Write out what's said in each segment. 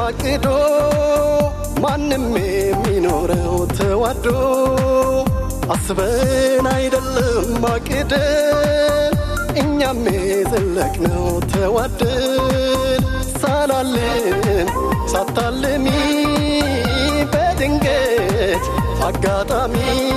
አቅዶ ማንም የሚኖረው ተዋዶ አስበን አይደለም አቅደን እኛም የዘለቅነው ተዋደን ሳላልን ሳታልሚ በድንገት አጋጣሚ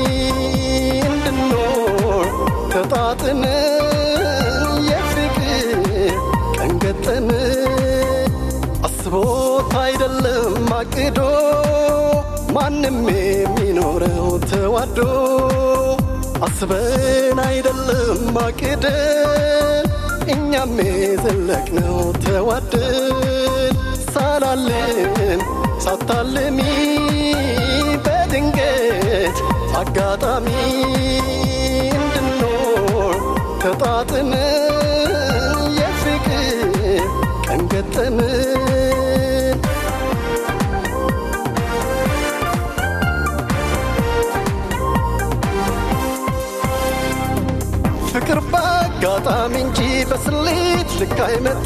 እንድኖር ተጣጥመን የፍቅር ቀን ገጠመን አስቦት አይደለም አቅዶ ማንም የሚኖረው ተዋዶ አስበን አይደለም አቅደን እኛም የዘለቅነው ተዋደን ሳላልን ሳታልሚ በድንገት አጋጣሚ እንድኖር ተጣጥመን የፍቅር ቀን ገጠመን ፍቅር በአጋጣሚ እንጂ በስሌት ልክ አይመጣ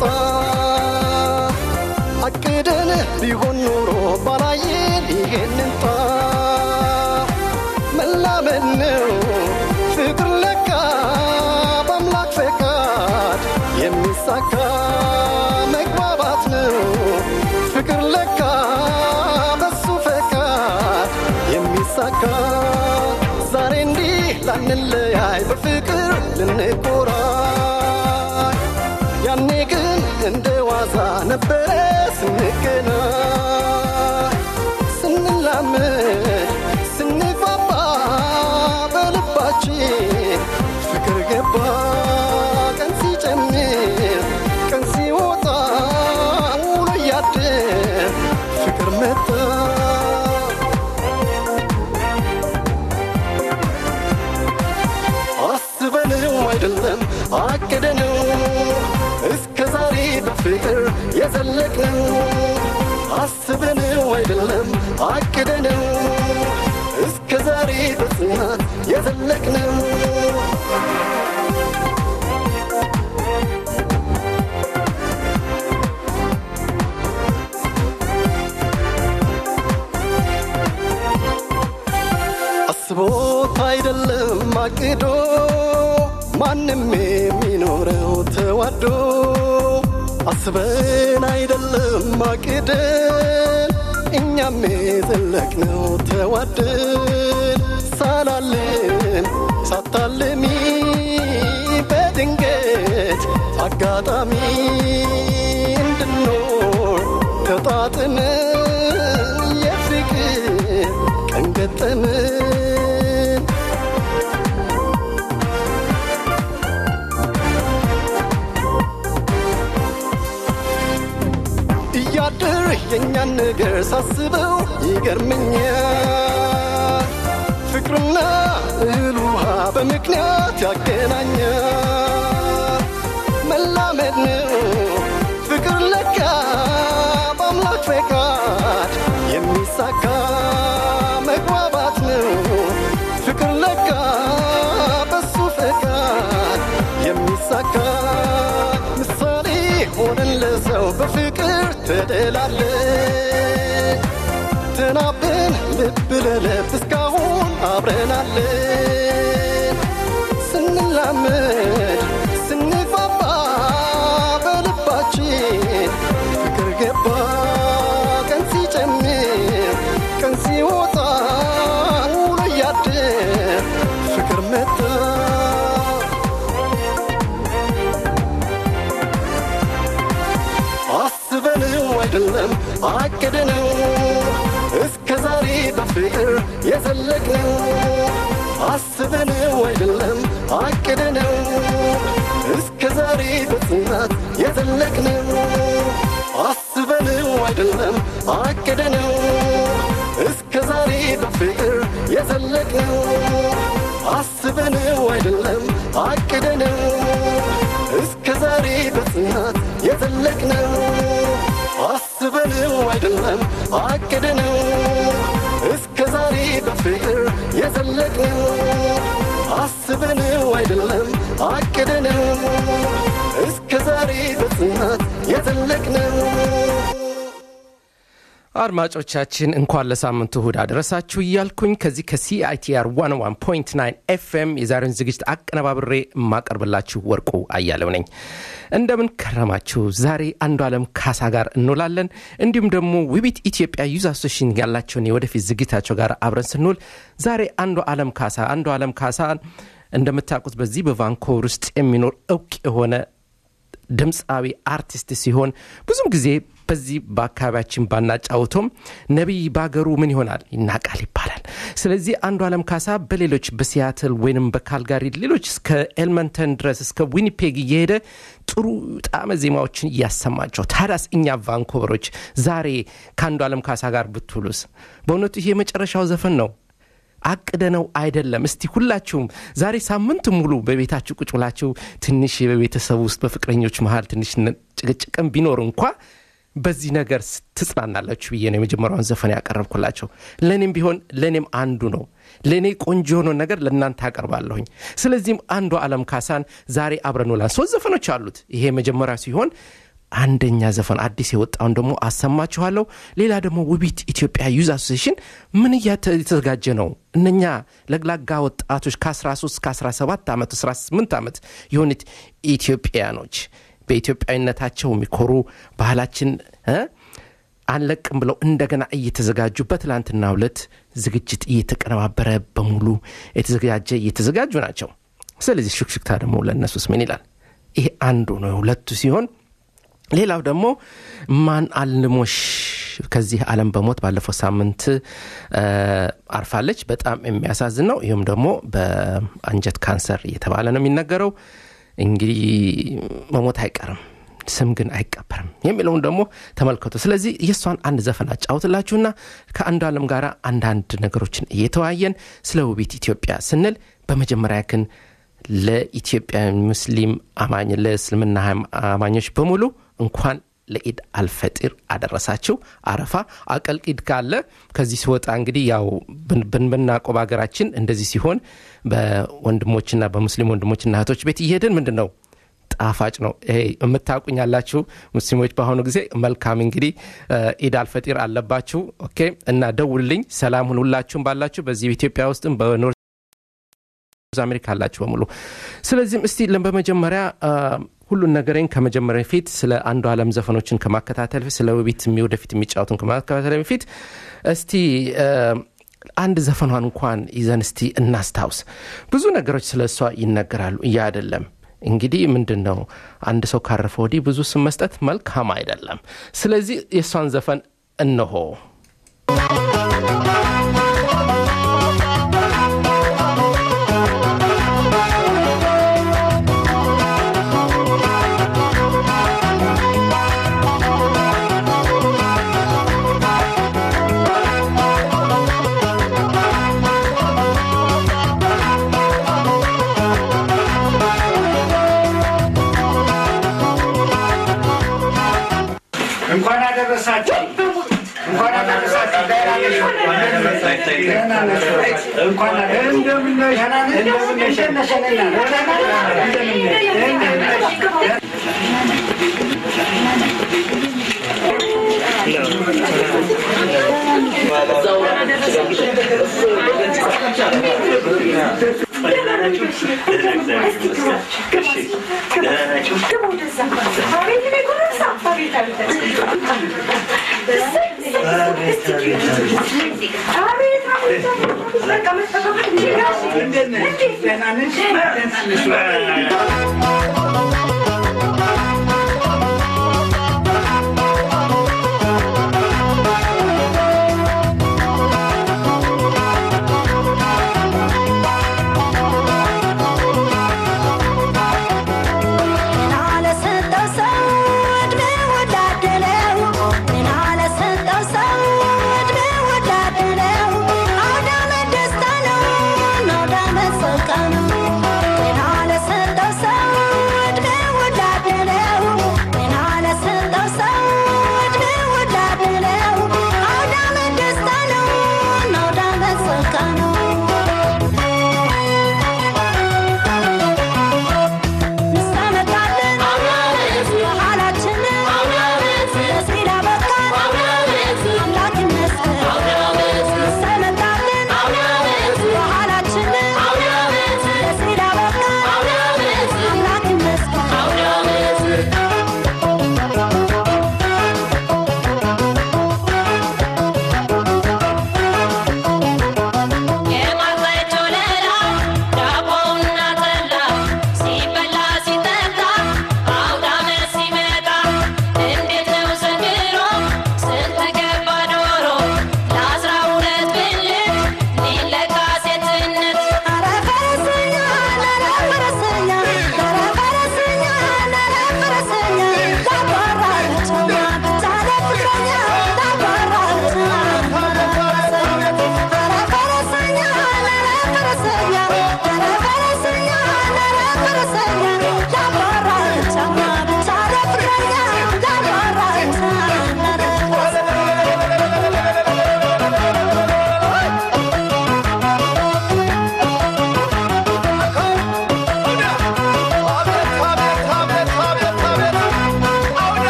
አቅደን ቢሆን ኖሮ ባላየን ይሄንን ጣ መላመን ነው ፍቅር ለካ በአምላክ ፈቃድ የሚሳካ መግባባት ነው ፍቅር ለካ በሱ ፈቃድ የሚሳካ ዛሬ እንዲህ ላንለያይ በፍቅር ልንቆራይ ያኔ ግን እንደ ዋዛ ነበረ ስንገናኝ ስንላመድ ስንፋባ በልባችን ፍቅር ገባ ቀን ሲጨምር ቀን ሲወጣ ውሎ እያደር ፍቅር መጣ አስበነው አይደለም አቅደነው እስከ ዛሬ በፍቅር የዘለቅነው አስበነው አይደለም አቅደነው እስከ ዛሬ በጽናት የዘለቅነው አስቦት አይደለም አቅዶ ማንም የሚኖረው ተዋዶ አስበን አይደለም አቅደን እኛም የዘለቅነው ተዋደን ሳላልን ሳታልሚ በድንገት አጋጣሚ እንድኖር ተጣጥመን የፍቅር ቀን ገጠመን እያድር የእኛን ነገር ሳስበው ይገርመኛል ፍቅርና እህል ውሃ በምክንያት ያገናኛል መላመድ ነው ፍቅር ለካ በአምላክ ፈቃድ የሚሳካ መግባባት ነው ፍቅር ለካ በሱ ፈቃድ የሚሳካ ምሳሌ ሆነን ለሰው በፍቅር ተደላለን ተናበን ልብ ለልብ እስካሁን አብረናለን ስንላመድ ስንፋባ በልባችን ፍቅር ገባ ቀን ሲጨምር ቀን ሲወጣ ውሎ እያደር ፍቅር መጣ አስበነው አይደለም አቅደነው እስከ ዛሬ በፍቅር የዘለቅነው አስበነው አይደለም አቅደነው እስከ ዛሬ በጽናት የዘለቅነው አስበነው አይደለም አቅደነው እስከ ዛሬ በፍቅር የዘለቅነው አስበነው አይደለም አቅደነው እስከ ዛሬ በጽናት የዘለቅነው አስበነው አይደለም አቅደነው እስከ ዛሬ በፍቅር የዘለቅነው አስበነው አይደለም አቅደነው እስከ ዛሬ በጽናት የዘለቅነው አድማጮቻችን እንኳን ለሳምንቱ እሁድ አደረሳችሁ እያልኩኝ ከዚህ ከሲአይቲአር 101.9 ኤፍኤም የዛሬውን ዝግጅት አቀነባብሬ የማቀርብላችሁ ወርቁ አያለው ነኝ። እንደምን ከረማችሁ? ዛሬ አንዱ ዓለም ካሳ ጋር እንውላለን። እንዲሁም ደግሞ ውቢት ኢትዮጵያ ዩዝ አሶሽን ያላቸውን የወደፊት ዝግጅታቸው ጋር አብረን ስንውል ዛሬ አንዱ ዓለም ካሳ አንዱ ዓለም ካሳ እንደምታውቁት በዚህ በቫንኮቨር ውስጥ የሚኖር እውቅ የሆነ ድምፃዊ አርቲስት ሲሆን ብዙም ጊዜ በዚህ በአካባቢያችን ባናጫውቶም ነቢይ ባገሩ ምን ይሆናል ይናቃል ይባላል። ስለዚህ አንዱ ዓለም ካሳ በሌሎች በሲያትል ወይንም በካልጋሪ ሌሎች እስከ ኤልመንተን ድረስ እስከ ዊኒፔግ እየሄደ ጥሩ ጣዕመ ዜማዎችን እያሰማቸው ታዲያስ እኛ ቫንኮቨሮች ዛሬ ከአንዱ ዓለም ካሳ ጋር ብትውሉስ? በእውነቱ ይሄ የመጨረሻው ዘፈን ነው። አቅደነው አይደለም። እስቲ ሁላችሁም ዛሬ ሳምንት ሙሉ በቤታችሁ ቁጭ ብላችሁ ትንሽ በቤተሰብ ውስጥ በፍቅረኞች መሀል ትንሽ ጭቅጭቅም ቢኖር እንኳ በዚህ ነገር ትጽናናላችሁ ብዬ ነው የመጀመሪያውን ዘፈን ያቀረብኩላቸው። ለእኔም ቢሆን ለእኔም አንዱ ነው። ለእኔ ቆንጆ የሆነ ነገር ለእናንተ አቀርባለሁኝ። ስለዚህም አንዱ ዓለም ካሳን ዛሬ አብረን ውላን ሶስት ዘፈኖች አሉት። ይሄ መጀመሪያ ሲሆን አንደኛ ዘፈን አዲስ የወጣውን ደግሞ አሰማችኋለሁ። ሌላ ደግሞ ውቢት ኢትዮጵያ ዩዝ አሶሴሽን ምን እየተዘጋጀ ነው? እነኛ ለግላጋ ወጣቶች ከ13 ከ17 ዓመት 18 ዓመት የሆኑት ኢትዮጵያኖች በኢትዮጵያዊነታቸው የሚኮሩ ባህላችን አንለቅም ብለው እንደገና እየተዘጋጁ በትላንትና ሁለት ዝግጅት እየተቀነባበረ በሙሉ የተዘጋጀ እየተዘጋጁ ናቸው። ስለዚህ ሹክሹክታ ደግሞ ለእነሱስ ምን ይላል? ይሄ አንዱ ነው ሁለቱ ሲሆን ሌላው ደግሞ ማን አልሞሽ ከዚህ ዓለም በሞት ባለፈው ሳምንት አርፋለች። በጣም የሚያሳዝን ነው። ይህም ደግሞ በአንጀት ካንሰር እየተባለ ነው የሚነገረው። እንግዲህ መሞት አይቀርም ስም ግን አይቀበርም የሚለውን ደግሞ ተመልከቱ። ስለዚህ የእሷን አንድ ዘፈን አጫውትላችሁና ከአንዱ ዓለም ጋር አንዳንድ ነገሮችን እየተወያየን ስለ ውቢት ኢትዮጵያ ስንል በመጀመሪያ ግን ለኢትዮጵያ ሙስሊም አማኝ ለእስልምና አማኞች በሙሉ እንኳን ለኢድ አልፈጢር አደረሳችሁ። አረፋ አቀልቂድ ካለ ከዚህ ሲወጣ እንግዲህ ያው ብናቆብ ሀገራችን እንደዚህ ሲሆን በወንድሞችና በሙስሊም ወንድሞችና እህቶች ቤት እየሄድን ምንድን ነው ጣፋጭ ነው። ይሄ የምታውቁኝ ያላችሁ ሙስሊሞች በአሁኑ ጊዜ መልካም እንግዲህ ኢድ አልፈጢር አለባችሁ። ኦኬ እና ደውልልኝ። ሰላም ሁን ሁላችሁም ባላችሁ በዚህ በኢትዮጵያ ውስጥም በኖር አሜሪካ አላችሁ በሙሉ። ስለዚህም እስቲ በመጀመሪያ ሁሉን ነገሬን ከመጀመሪያ በፊት ስለ አንዱ ዓለም ዘፈኖችን ከማከታተል በፊት ስለ ውቢት ወደፊት የሚጫወቱን ከማከታተል በፊት እስቲ አንድ ዘፈኗን እንኳን ይዘን እስቲ እናስታውስ። ብዙ ነገሮች ስለ እሷ ይነገራሉ። እያ አይደለም እንግዲህ ምንድን ነው አንድ ሰው ካረፈ ወዲህ ብዙ ስም መስጠት መልካም አይደለም። ስለዚህ የእሷን ዘፈን እነሆ። እንኳን አደረሳችሁ። እንኳን አደረሳችሁ። ደህና ነሽ? እንኳን አደረሳችሁ። እንደምን ነሽ? እንደምን ነሽ? እንደምን ነሽ? ደህና ነሽ? ደህና ነሽ? When all is said,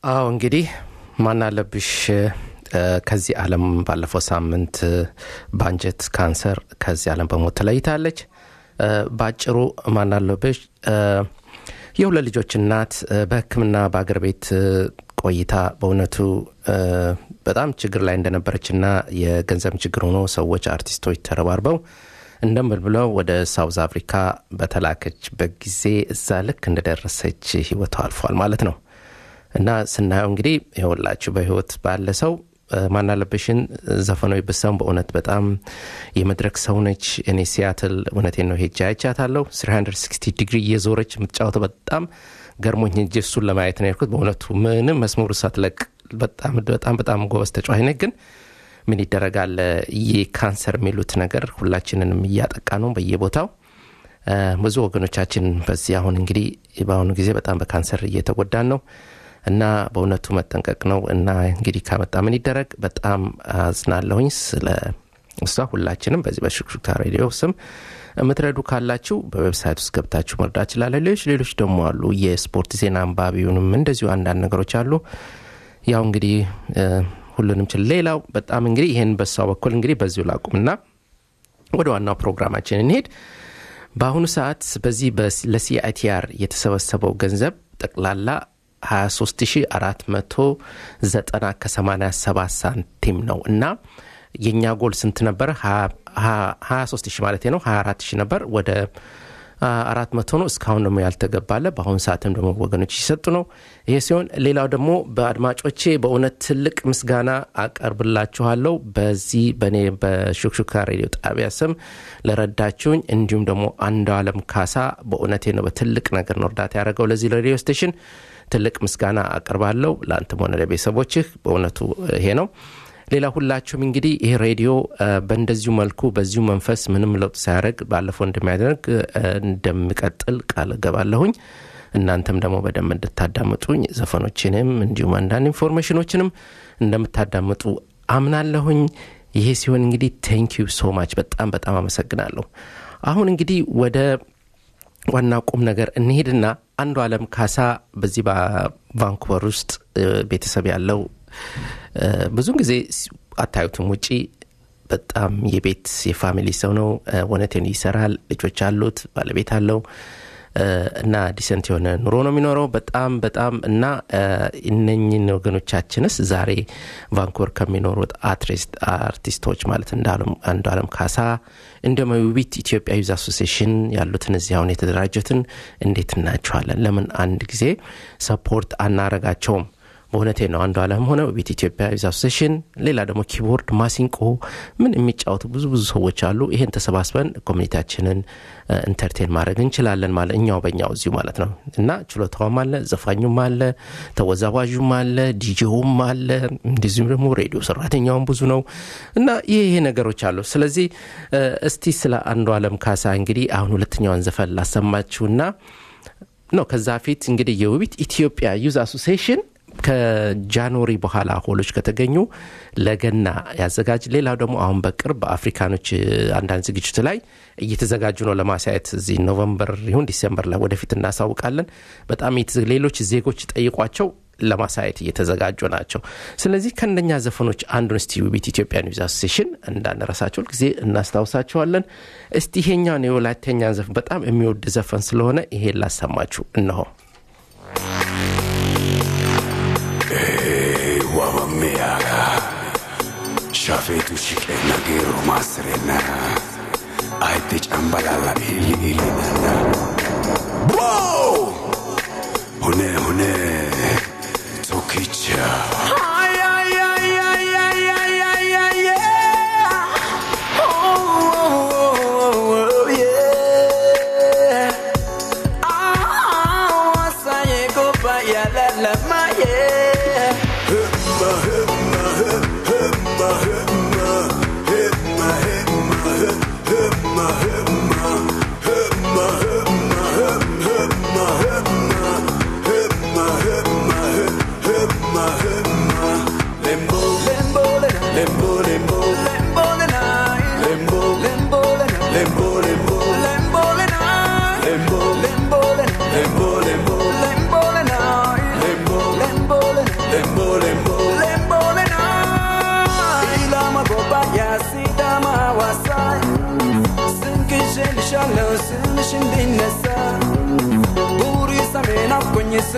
አዎ እንግዲህ ማናለብሽ ከዚህ ዓለም ባለፈው ሳምንት በአንጀት ካንሰር ከዚህ ዓለም በሞት ተለይታለች። በአጭሩ ማናለብሽ የሁለት ልጆች እናት በሕክምና በአገር ቤት ቆይታ በእውነቱ በጣም ችግር ላይ እንደነበረችና የገንዘብ ችግር ሆኖ ሰዎች አርቲስቶች ተረባርበው እንደምን ብለው ወደ ሳውዝ አፍሪካ በተላከችበት ጊዜ እዛ ልክ እንደደረሰች ህይወቷ አልፏል ማለት ነው። እና ስናየው እንግዲህ ይኸውላችሁ በህይወት ባለ ሰው ማናለብሽን ዘፈኖች ብሰሙ በእውነት በጣም የመድረክ ሰው ነች። እኔ ሲያትል እውነቴን ነው ሄጄ አይቻታለሁ። 360 ዲግሪ እየዞረች የምትጫወተው በጣም ገርሞኝ እንጂ እሱን ለማየት ነው የሄድኩት። በእውነቱ ምንም መስመሩ ሳትለቅ በጣም በጣም በጣም ጎበዝ ተጫዋች ነች። ግን ምን ይደረጋል ይህ ካንሰር የሚሉት ነገር ሁላችንንም እያጠቃ ነው በየቦታው ብዙ ወገኖቻችን በዚህ አሁን እንግዲህ በአሁኑ ጊዜ በጣም በካንሰር እየተጎዳን ነው እና በእውነቱ መጠንቀቅ ነው እና እንግዲህ ካመጣ ምን ይደረግ። በጣም አዝናለሁኝ ስለ እሷ። ሁላችንም በዚህ በሹክሹክታ ሬዲዮ ስም የምትረዱ ካላችሁ በዌብሳይት ውስጥ ገብታችሁ መርዳት ችላለ። ሌሎች ሌሎች ደግሞ አሉ የስፖርት ዜና አንባቢውንም እንደዚሁ አንዳንድ ነገሮች አሉ። ያው እንግዲህ ሁሉንም ችል ሌላው በጣም እንግዲህ ይህን በሷ በኩል እንግዲህ በዚሁ ላቁምና ወደ ዋናው ፕሮግራማችን እንሄድ። በአሁኑ ሰዓት በዚህ ለሲአይቲአር የተሰበሰበው ገንዘብ ጠቅላላ 23490 ከ87 ሳንቲም ነው እና የእኛ ጎል ስንት ነበረ? 23 ሺህ ማለት ነው። 24 ሺህ ነበር ወደ አራት መቶ ነው። እስካሁን ደግሞ ያልተገባለ። በአሁኑ ሰዓትም ደግሞ ወገኖች ሲሰጡ ነው። ይሄ ሲሆን ሌላው ደግሞ በአድማጮቼ በእውነት ትልቅ ምስጋና አቀርብላችኋለሁ። በዚህ በእኔ በሹክሹካ ሬዲዮ ጣቢያ ስም ለረዳችሁኝ፣ እንዲሁም ደግሞ አንዱ አለም ካሳ በእውነቴ ነው በትልቅ ነገር ነው እርዳታ ያደረገው ለዚህ ለሬዲዮ ስቴሽን ትልቅ ምስጋና አቀርባለሁ። ለአንተም ሆነ ለቤተሰቦችህ በእውነቱ ይሄ ነው። ሌላ ሁላችሁም እንግዲህ ይህ ሬዲዮ በእንደዚሁ መልኩ በዚሁ መንፈስ ምንም ለውጥ ሳያደርግ ባለፈው እንደሚያደርግ እንደሚቀጥል ቃል እገባለሁኝ። እናንተም ደግሞ በደንብ እንድታዳምጡኝ ዘፈኖችንም እንዲሁም አንዳንድ ኢንፎርሜሽኖችንም እንደምታዳምጡ አምናለሁኝ። ይሄ ሲሆን እንግዲህ ቴንኪዩ ሶ ማች በጣም በጣም አመሰግናለሁ። አሁን እንግዲህ ወደ ዋና ቁም ነገር እንሄድና አንዱ አለም ካሳ በዚህ በቫንኩቨር ውስጥ ቤተሰብ ያለው ብዙን ጊዜ አታዩትም ውጪ በጣም የቤት የፋሚሊ ሰው ነው። ወነቴን ይሰራል፣ ልጆች አሉት፣ ባለቤት አለው እና ዲሰንት የሆነ ኑሮ ነው የሚኖረው። በጣም በጣም እና እነኝን ወገኖቻችንስ ዛሬ ቫንኩቨር ከሚኖሩት አርቲስቶች ማለት አንዱ አለም ካሳ እንዲሁም ውቢት ኢትዮጵያ ዩዝ አሶሲሽን ያሉትን እዚህ አሁን የተደራጁትን እንዴት እናቸዋለን? ለምን አንድ ጊዜ ሰፖርት አናረጋቸውም? በእውነቴ ነው። አንዱ አለም ሆነ ቤት ኢትዮጵያ ዩዝ አሶሴሽን፣ ሌላ ደግሞ ኪቦርድ፣ ማሲንቆ ምን የሚጫወቱ ብዙ ብዙ ሰዎች አሉ። ይሄን ተሰባስበን ኮሚኒቲያችንን ኢንተርቴን ማድረግ እንችላለን ማለት እኛው በእኛው እዚሁ ማለት ነው እና ችሎታውም አለ፣ ዘፋኙም አለ፣ ተወዛዋዡም አለ፣ ዲጄውም አለ፣ እንደዚሁም ደግሞ ሬዲዮ ሰራተኛውም ብዙ ነው እና ይሄ ይሄ ነገሮች አሉ። ስለዚህ እስቲ ስለ አንዱ አለም ካሳ እንግዲህ አሁን ሁለተኛውን ዘፈን ላሰማችሁና ነው ከዛ ፊት እንግዲህ የውቢት ኢትዮጵያ ዩዝ አሶሴሽን ከጃንዋሪ በኋላ ሆሎች ከተገኙ ለገና ያዘጋጅ። ሌላው ደግሞ አሁን በቅርብ በአፍሪካኖች አንዳንድ ዝግጅት ላይ እየተዘጋጁ ነው ለማሳየት እዚህ ኖቨምበር ይሁን ዲሴምበር ላይ ወደፊት እናሳውቃለን። በጣም ሌሎች ዜጎች ጠይቋቸው ለማሳየት እየተዘጋጁ ናቸው። ስለዚህ ከእነኛ ዘፈኖች አንዱን እስቲ ውቢት ኢትዮጵያ ኒውዝ አሶሴሽን እንዳንረሳቸው ጊዜ እናስታውሳቸዋለን። እስቲ ይሄኛውን የወላይተኛ ዘፈን በጣም የሚወድ ዘፈን ስለሆነ ይሄን ላሰማችሁ እነሆ። wabammeyaga shafeetu shiqeenna geero maassirenna ayidde cambalalla iilli iillinanna hune hune tokkicha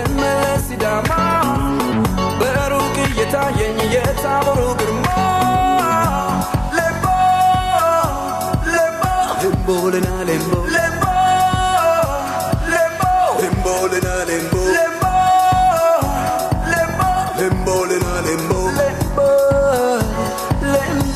ስመለስ ሲዳማ በሩቅ እየታየኝ የታቦሩ ግርማ ሌምቦ ሌምቦ ሌምቦልና ሌምቦ ሌምቦ ሌምቦ ሌምቦልና ሌምቦ ሌምቦ ሌምቦ ሌምቦልና ሌምቦ ሌምቦ ሌምቦ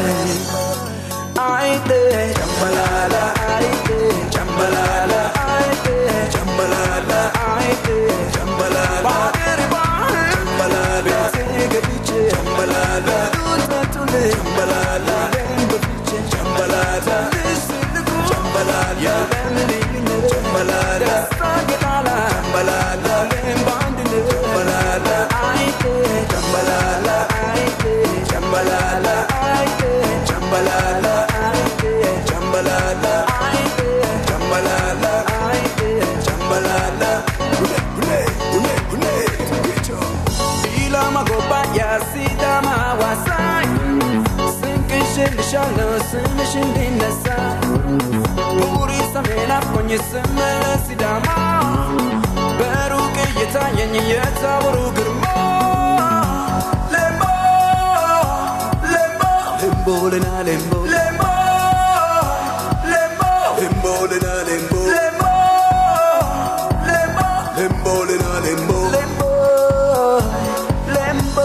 አይቴ ጨምበላላ አይቴ ጨምበላላ አይቴ ጨምበላላ አይቴ ጨምበላላ ባገር ባህር ጨምበላላ ቤቴ ገብቼ ጨምበላላ ጡጠቱን ጨምበላላ በፊቼ ጨምበላላ ልስልኩ ጨምበላላ ለምልዩነት ጨምበላላ ደስታ ጌጣላ ጨምበላላ ለም በአንድነት ጨምበላላ አይቴ ጨምበላላ አይቴ ጨምበላላ አይቴ ጨምበላላ አይቴ ጨምበላላ አይቴ ጨምበላላ አይቴ ጨምበላላ ሁኔ ሁኔ ሁኔ ሁኔ ኢላማ ጎባያ ሲዳማ ዋሳኝ ስንቅሽልሻለሁ ስምሽ እንዲነሳ ቡሪ ሰሜን አፍቆኝ ስመለስ ሲዳማ በሩቅ እየታየኝ የታቦሩ ግርማ ሌምቦ ሌምቦ ሌምቦልና ሌምቦ ሌምቦ ሌምቦ ሌምቦልና ሌምቦ ሌምቦ ሌምቦ ሌምቦልና ሌምቦ ሌምቦ ሌምቦ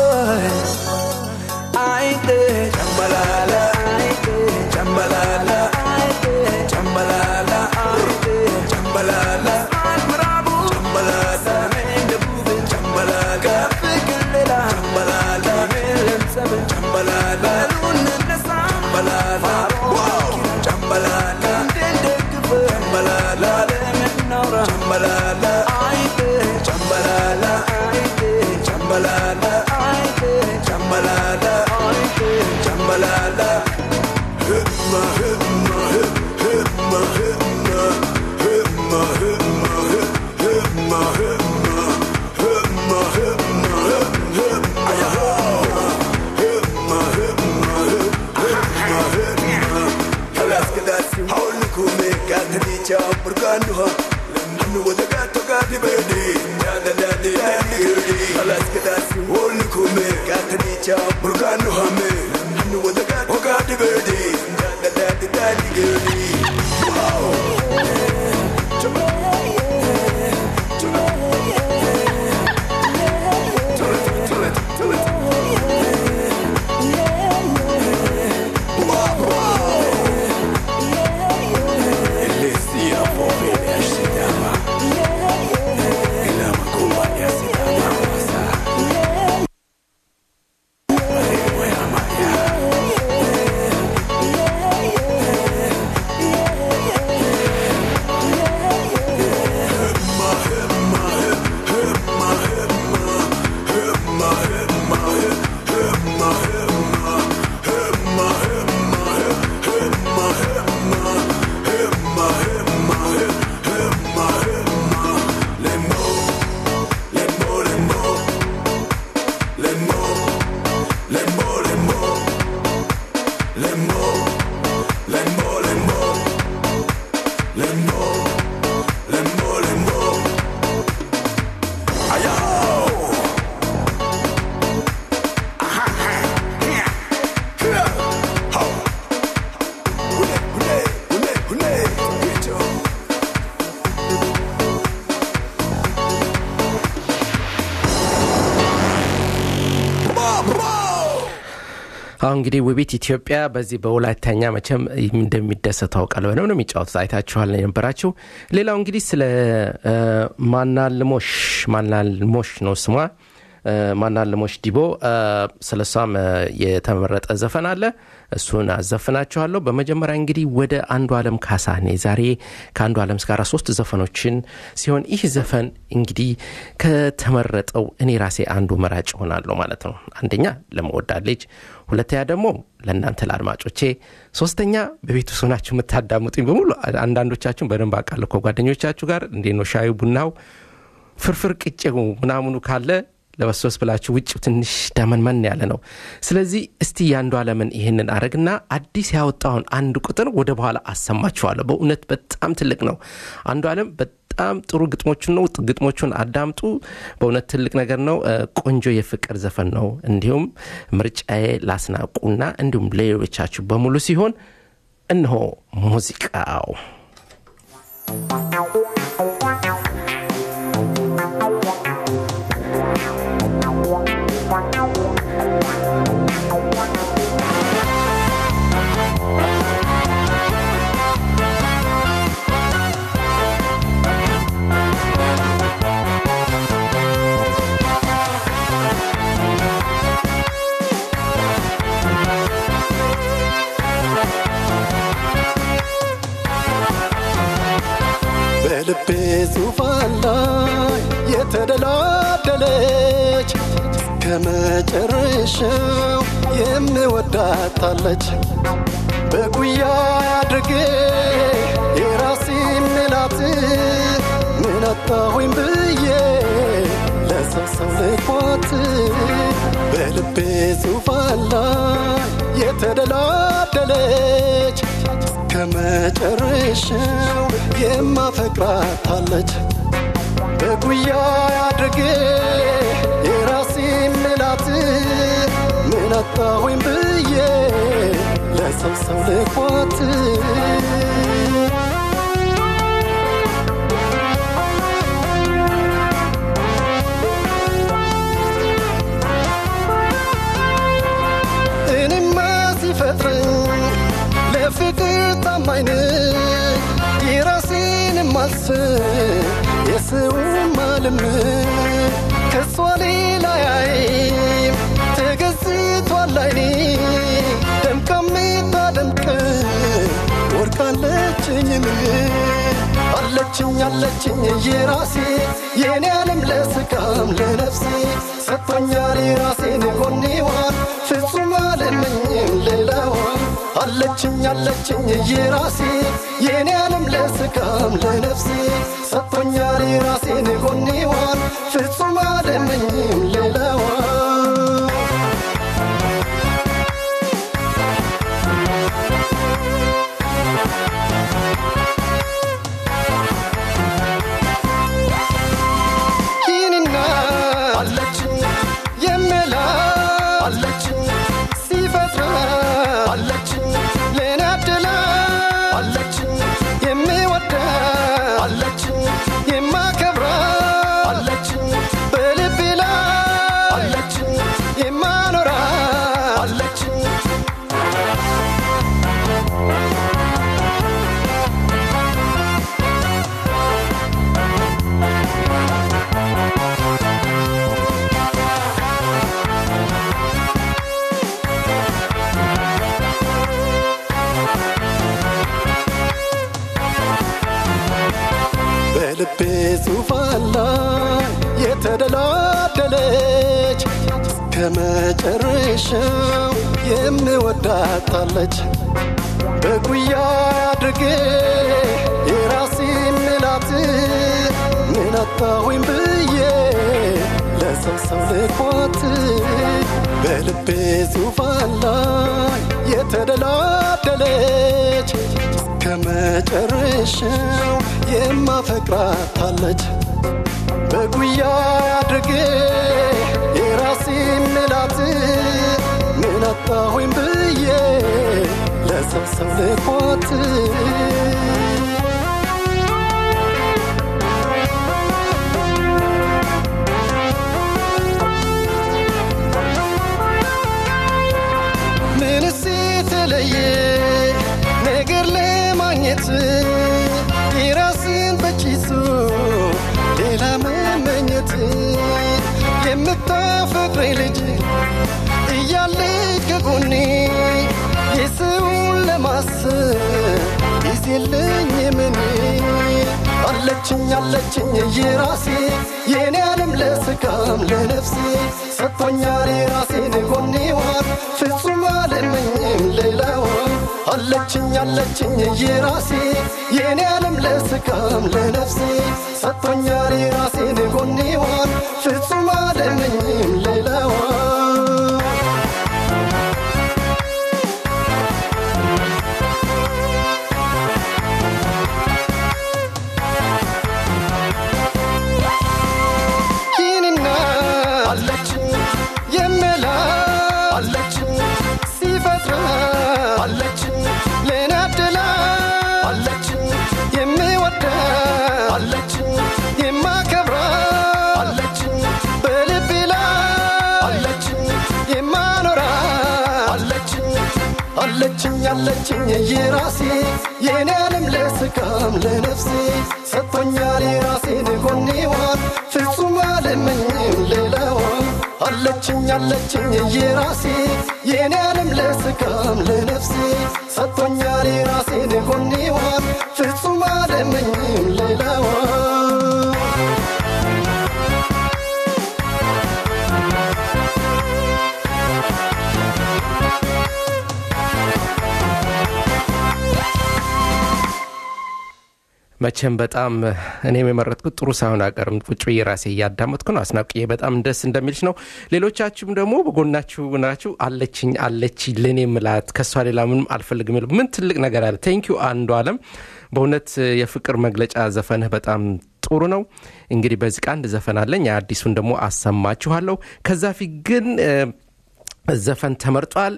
አይቴ ጨምበላላ አይቴ ጨምበላላ አይቴ ጨምበላላ አይቴ ጨምበላላ ምዕራቡ ጨምበላላ ሰሜን ደቡብ ጨምበላላ ከፍቅር ሌላ ጨምበላላ ሜለም ሰብን ጨምበላላ በሉንነሳ ጨምበላላ ጨምበላላ እንድንደግፍ ጨምበላላ ለምናውራ ጨምበላላ አይቴ ጨምበላላ አይቴ ጨምበላላ አይቴ ጨምበላላ አይቴ ጨምበላላ ህማ ህማ ህማ ህማ ህማ ህማ ህማ ህማ ህማ ህማ ህማ ህማ ህማ Kalas kalas haul kume katni cha burkanuha Lamnu wada gato gadi bedi Dada dadi dadi gudi Kalas kalas haul kume katni cha burkanuha me Lamnu wada gato gadi bedi Dada dadi dadi gudi Wow Tell it, tell it, tell it Elisia Fobia Shidama Ilama Kumba Yasidama Wasa Wewe Maya አሁን እንግዲህ ውቢት ኢትዮጵያ በዚህ በወላይተኛ መቼም እንደሚደሰት ታውቃል። በደምብ ነው የሚጫወቱት። አይታችኋል የነበራችሁ። ሌላው እንግዲህ ስለ እ፣ ማናልሞሽ ማናልሞሽ ነው ስሟ እ፣ ማናልሞሽ ዲቦ እ፣ ስለ እሷም እ፣ የተመረጠ ዘፈን አለ። እሱን አዘፍናችኋለሁ። በመጀመሪያ እንግዲህ ወደ አንዱ አለም ካሳኔ ዛሬ ከአንዱ አለም ጋር ሶስት ዘፈኖችን ሲሆን ይህ ዘፈን እንግዲህ ከተመረጠው እኔ ራሴ አንዱ መራጭ ሆናለሁ ማለት ነው። አንደኛ ለመወዳት ልጅ፣ ሁለተኛ ደግሞ ለእናንተ ለአድማጮቼ፣ ሶስተኛ በቤት ውስጥ ሆናችሁ የምታዳምጡኝ በሙሉ አንዳንዶቻችሁን በደንብ አውቃለሁ ከጓደኞቻችሁ ጋር እንዴት ነው ሻዩ ቡናው ፍርፍር ቅጬው ምናምኑ ካለ ለበሶስ ብላችሁ ውጭ ትንሽ ደመንመን ያለ ነው። ስለዚህ እስቲ የአንዱ አለምን ይህንን አረግና አዲስ ያወጣውን አንድ ቁጥር ወደ በኋላ አሰማችኋለሁ። በእውነት በጣም ትልቅ ነው። አንዱ አለም በጣም ጥሩ ግጥሞቹን ነው። ግጥሞቹን አዳምጡ። በእውነት ትልቅ ነገር ነው። እ፣ ቆንጆ የፍቅር ዘፈን ነው። እንዲሁም ምርጫዬ ላስናቁና እንዲሁም ሌሎቻችሁ በሙሉ ሲሆን እነሆ ሙዚቃው በልቤ ዙፋን ላይ የተደላደለች ከመጨረሻው የምወዳታለች በጉያ አድርጌ የራሴ ምላት ምን አጣሁኝ ብዬ ለሰው ሰው ልኳት በልቤ ዙፋን ላይ የተደላደለች ከመጨረሻው የማፈቅራታለች በጉያ አድርጌ የራሴ ምላት ምን አጣሁኝ ብዬ ለሰው ሰው ልኳት እኔማ ሲፈጥረኝ ለፍቅር ታማኝ ነኝ የራሴን ማልስብ የሰውም አልምር ከሷ ሌላ ያይም ተገዝቷል አይኔ ደምቃ ምታደምቅ ወርቃለችኝ ምን አለችኝ አለችኝ የራሴ የኔ ዓለም ለስጋም ለነፍሴ ሰጥቶኛል የራሴን ጎኔዋን ፍጹም አልመኝም ሌላዋን አለችኝ አለችኝ የራሴ የኔ ዓለም ለስጋም ለነፍሴ ሰጥቶኛል የራሴን ጎኔዋን ፍጹም አልመኝም ሌላዋን ይህንና አለችኝ የምላ አለችኝ ሲፈጥራ አለችኝ ለኔ አድላ አለችኝ የሚወዳ አለችኝ የማከብራ አለችኝ በልቤ ላይ አለችኝ የማኖራ አለችኝ በልቤ ዙፋን ላይ የተደላደለች ከመጨረሻው የምወዳታለች በጉያ አድርጌ የራሴ ምላት ምን አጣሁኝ ብዬ ለሰው ሰው ልኳት በልቤ ዙፋን ላይ የተደላደለች ከመጨረሻው የማፈቅራታለች በጉያ አድርጌ የራሴ ምላት ምን አጣሁኝ ብዬ ለሰው ሰው ልኳት ምንስ የተለየ ነገር ለማግኘት የራስን በኪሱ ሌላ መመኘት የምታፈቅረኝ ልጅ እያለች ከጎኔ የሰውን ለማሰብ ጊዜ የለኝም እኔ አለችኝ አለችኝ የራሴ የኔ ዓለም ለስጋም ለነፍሴ ሰጥቶኛል የራሴን ጎኔዋን ፍጹም አልመኝም ሌላዋን አለችኝ አለችኝ የራሴ የኔ ዓለም ለስጋም ለነፍሴ ሰጥቶኛል የራሴን ጎኔዋን ፍጹም አልመኝም ሌላዋን አለችኝ አለችኝ የራሴ የኔ ዓለም ለስጋም ለነፍሴ ሰጥቶኛል የራሴን ጎኔዋን ፍጹም አልመኝም ሌላዋን አለችኝ አለችኝ የራሴ የኔ ዓለም ለስጋም ለነፍሴ ሰጥቶኛል የራሴን ጎኔዋን ፍጹም አልመኝም ሌላዋን መቼም በጣም እኔም የመረጥኩት ጥሩ ሳይሆን አቀርም ቁጭ ብዬ ራሴ እያዳመጥኩ ነው። አስናቅዬ በጣም ደስ እንደሚልሽ ነው። ሌሎቻችሁም ደግሞ በጎናችሁ ናችሁ። አለችኝ አለች ለእኔ ምላት ከእሷ ሌላ ምንም አልፈልግም የሚለው ምን ትልቅ ነገር አለ። ቴንኪዩ አንዱ አለም በእውነት የፍቅር መግለጫ ዘፈንህ በጣም ጥሩ ነው። እንግዲህ በዚህ ቃ አንድ ዘፈን አለኝ። አዲሱን ደግሞ አሰማችኋለሁ። ከዛ ፊት ግን ዘፈን ተመርጧል።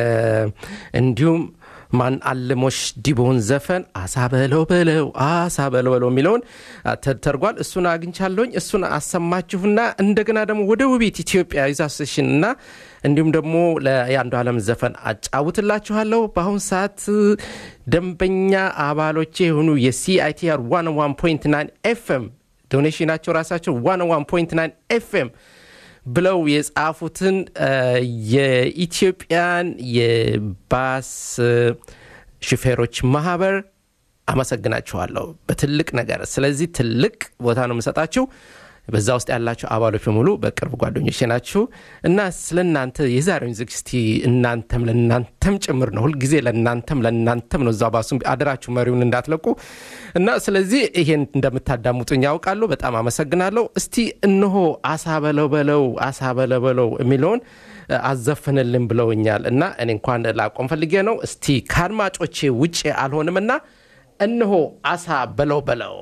እንዲሁም ማን አልሞሽ ዲቦን ዘፈን አሳ በለው በለው አሳ በለው በለው የሚለውን ተደርጓል። እሱን አግኝቻለሁኝ። እሱን አሰማችሁና እንደገና ደግሞ ወደ ውቢት ኢትዮጵያ ዩዛሴሽን እና እንዲሁም ደግሞ የአንዱ ዓለም ዘፈን አጫውትላችኋለሁ። በአሁን ሰዓት ደንበኛ አባሎቼ የሆኑ የሲአይቲአር 101.9 ኤፍኤም ዶኔሽናቸው ራሳቸው 101.9 ኤፍኤም ብለው የጻፉትን የኢትዮጵያን የባስ ሹፌሮች ማህበር አመሰግናችኋለሁ በትልቅ ነገር። ስለዚህ ትልቅ ቦታ ነው የምሰጣችሁ። በዛ ውስጥ ያላችሁ አባሎች በሙሉ በቅርብ ጓደኞች ናችሁ እና ስለ እናንተ የዛሬውን ዝግጅት እናንተም ለእናንተም ጭምር ነው። ሁልጊዜ ለእናንተም ለእናንተም ነው። እዛ ባሱ አደራችሁ መሪውን እንዳትለቁ እና ስለዚህ ይሄን እንደምታዳምጡኝ ያውቃሉ። በጣም አመሰግናለሁ። እስቲ እነሆ አሳ በለው በለው አሳ በለው በለው የሚለውን አዘፍንልን ብለውኛል እና እኔ እንኳን ላቆም ፈልጌ ነው። እስቲ ከአድማጮቼ ውጭ አልሆንም እና እነሆ አሳ በለው በለው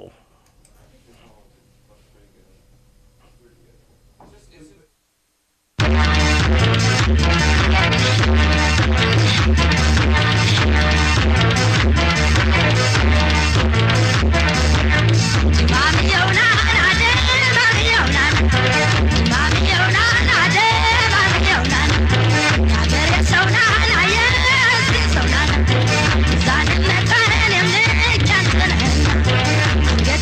Get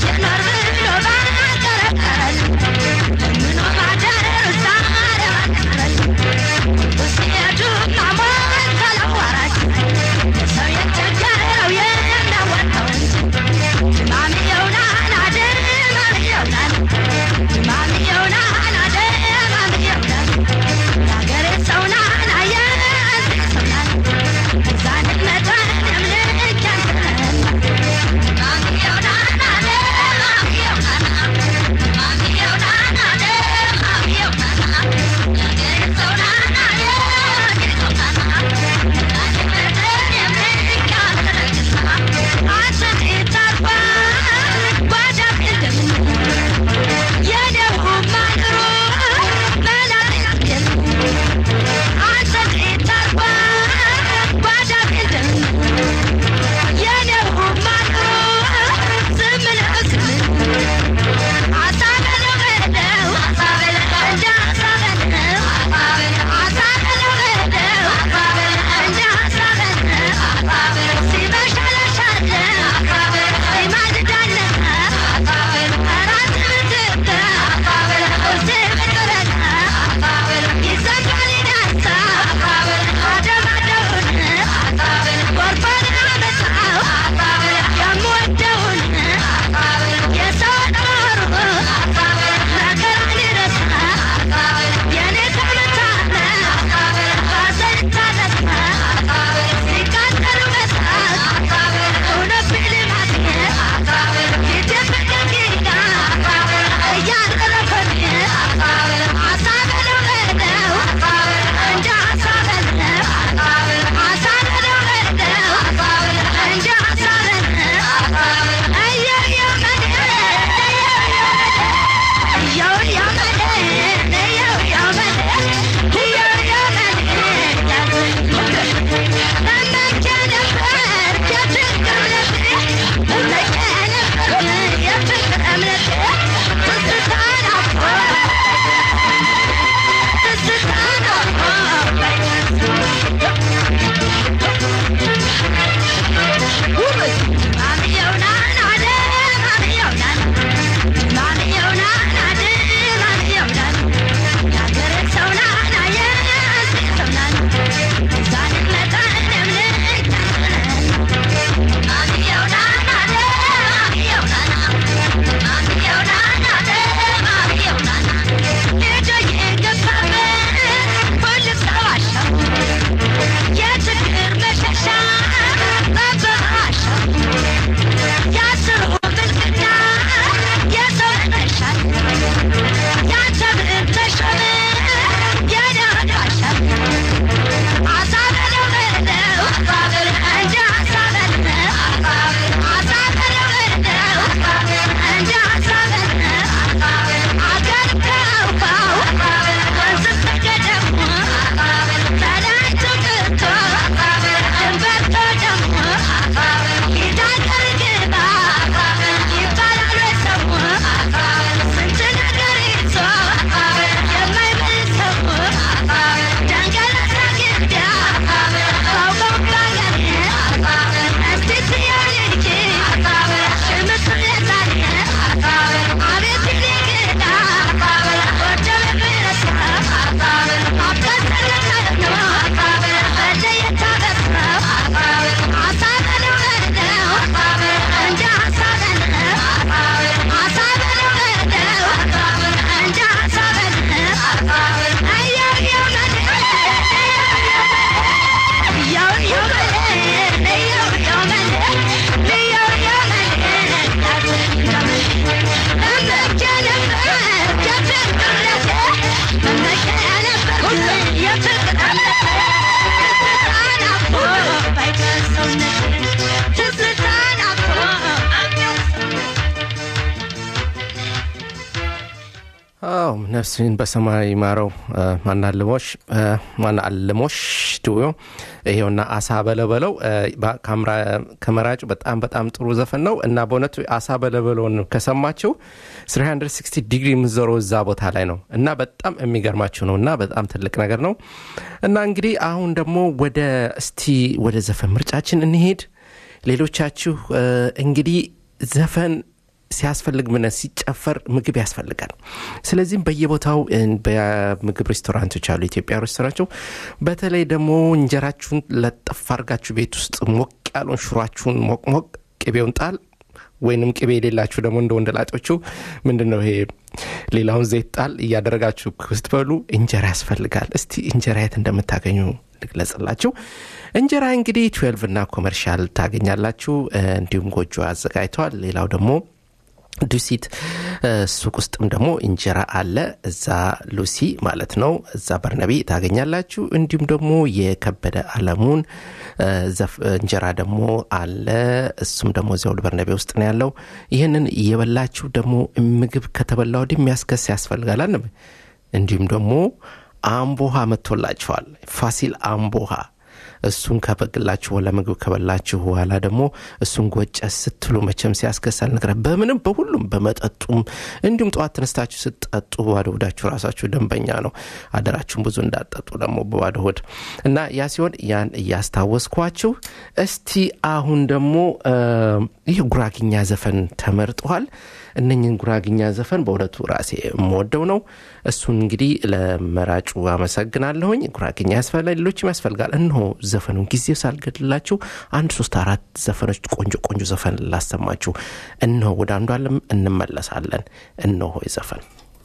አዎ ነፍስን በሰማይ ይማረው ማናልሞሽ ማናልሞሽ ድዮ ይሄውና አሳ በለበለው ከመራጩ በጣም በጣም ጥሩ ዘፈን ነው እና በእውነቱ አሳ በለበለውን ከሰማችሁ 360 ዲግሪ የምዞረው እዛ ቦታ ላይ ነው እና በጣም የሚገርማችሁ ነው እና በጣም ትልቅ ነገር ነው እና እንግዲህ አሁን ደግሞ ወደ እስቲ ወደ ዘፈን ምርጫችን እንሄድ ሌሎቻችሁ እንግዲህ ዘፈን ሲያስፈልግ ምን ሲጨፈር ምግብ ያስፈልጋል ስለዚህም በየቦታው በምግብ ሬስቶራንቶች አሉ ኢትዮጵያ ሬስቶራንቶች በተለይ ደግሞ እንጀራችሁን ለጠፍ አርጋችሁ ቤት ውስጥ ሞቅ ያለውን ሽሯችሁን ሞቅ ሞቅ ቅቤውን ጣል ወይንም ቅቤ የሌላችሁ ደግሞ እንደ ወንደላጦቹ ምንድን ነው ይሄ ሌላውን ዘይት ጣል እያደረጋችሁ ስትበሉ እንጀራ ያስፈልጋል እስቲ እንጀራ የት እንደምታገኙ ልግለጽላችሁ እንጀራ እንግዲህ 12 እና ኮመርሻል ታገኛላችሁ እንዲሁም ጎጆ አዘጋጅተዋል ሌላው ደግሞ ዱሲት ሱቅ ውስጥም ደግሞ እንጀራ አለ እዛ ሉሲ ማለት ነው እዛ በርነቢ ታገኛላችሁ እንዲሁም ደግሞ የከበደ አለሙን እንጀራ ደግሞ አለ እሱም ደግሞ እዚያው በርነቤ ውስጥ ነው ያለው ይህንን እየበላችሁ ደግሞ ምግብ ከተበላ ወዲህ የሚያስከስ ያስፈልጋል አንብ እንዲሁም ደግሞ አምቦሃ መጥቶላችኋል ፋሲል አምቦሃ እሱን ከበግላችሁ ለምግብ ከበላችሁ በኋላ ደግሞ እሱን ጎጨ ስትሉ መቸም ሲያስከሳል ነገር በምንም በሁሉም በመጠጡም እንዲሁም ጠዋት ተነስታችሁ ስትጠጡ በባዶ ሆዳችሁ ራሳችሁ ደንበኛ ነው አደራችሁን ብዙ እንዳጠጡ ደግሞ በባዶ ሆድ እና ያ ሲሆን ያን እያስታወስኳችሁ እስቲ አሁን ደግሞ ይህ ጉራግኛ ዘፈን ተመርጠዋል እነኝን ጉራግኛ ዘፈን በእውነቱ ራሴ የምወደው ነው እሱን እንግዲህ ለመራጩ አመሰግናለሁኝ ጉራግኛ ያስፈልጋል ሌሎችም ያስፈልጋል እነሆ ዘፈኑን ጊዜ ሳልገድላችሁ አንድ ሶስት አራት ዘፈኖች ቆንጆ ቆንጆ ዘፈን ላሰማችሁ እነሆ ወደ አንዱ አለም እንመለሳለን እነሆ ዘፈን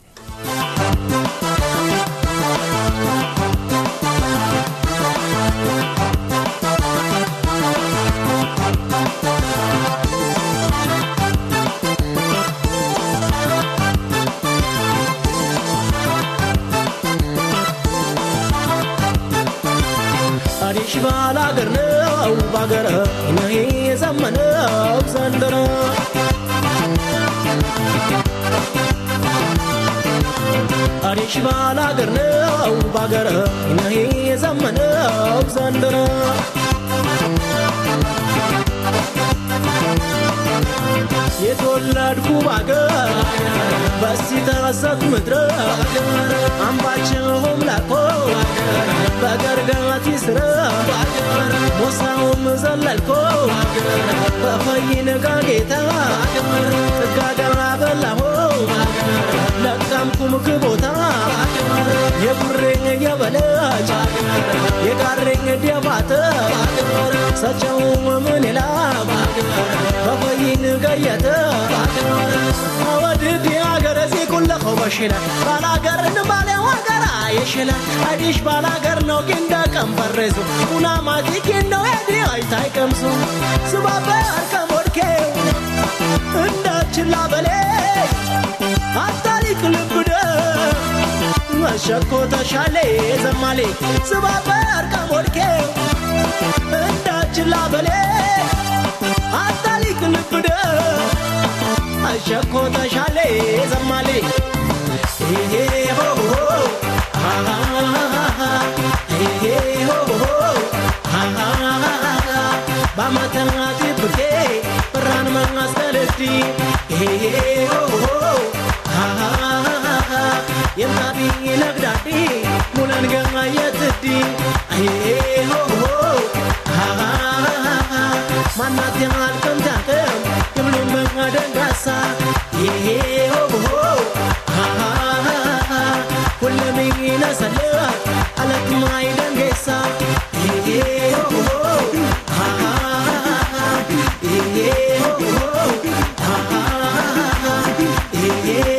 አዲሽ ባላገር ነው ባገረ ነሄ የዘመነው ዘንድሮ አዲሽ ባላገር ነው ባገረ ነሄ የዘመነው ዘንድሮ የተወለድኩ ባገር በሲተሰት ምድረ አምባቸውም ላቆ በገርጋቲ ስረ ሞሳውም ዘለልኮ በፈይንጋ ጌታ ጥጋጋ በላሆ ለቀምኩም ክቦታ የጉሬኝ የበለች የጋሬኝ ዲያባተ ሰቸው ምን ይላ በፈይን ገየተ አወድድ የአገረ ዚቁለኸው በሽለ ባላገር እንባለ ዋገራ የሽለ አዲሽ ባላገር ነው ጊንደ ቀንበሬሱ ኡናማቲ ጊንደው የዲ አይታይ ቀምሱ ስባበር ከሞድኬው እንዳችላ በሌ አታሪክ ልብደ መሸኮ ተሻሌ ዘማሌ ስባበር ከሞድኬው እንዳችላ በሌ አታሪክ ልብደ አሸኮ ተሻሌ ዘማሌ ሄ ሆ ሆ ሄ ሆ ሆ ባመተናቲ ብርቴ ብራን መንጋስተልቲ ሄ ሆ ሆ የምናቢ ነግዳዲ ሙለን ገማ የትዲ ሄ ሆ ሆ ማናት የማልከም ታከም የብሉን በማደንጋሳ ይሄ ሆ ሁለም ይነሰለ አለክማይ ደንጌሳ ይሄ ሆ ይሄ ሆ ይሄ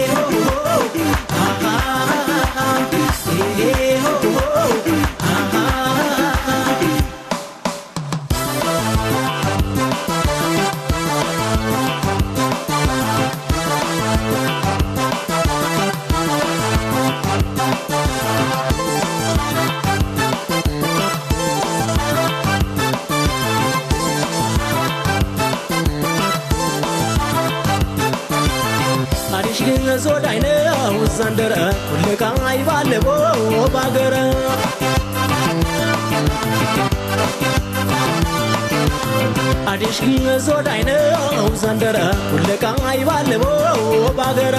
ዘንደረ ኩልቃ ይባለቦ ባገረ አዲሽ ዞዳይነው ዘንደረ ኩልቃ ይባለቦ ባገረ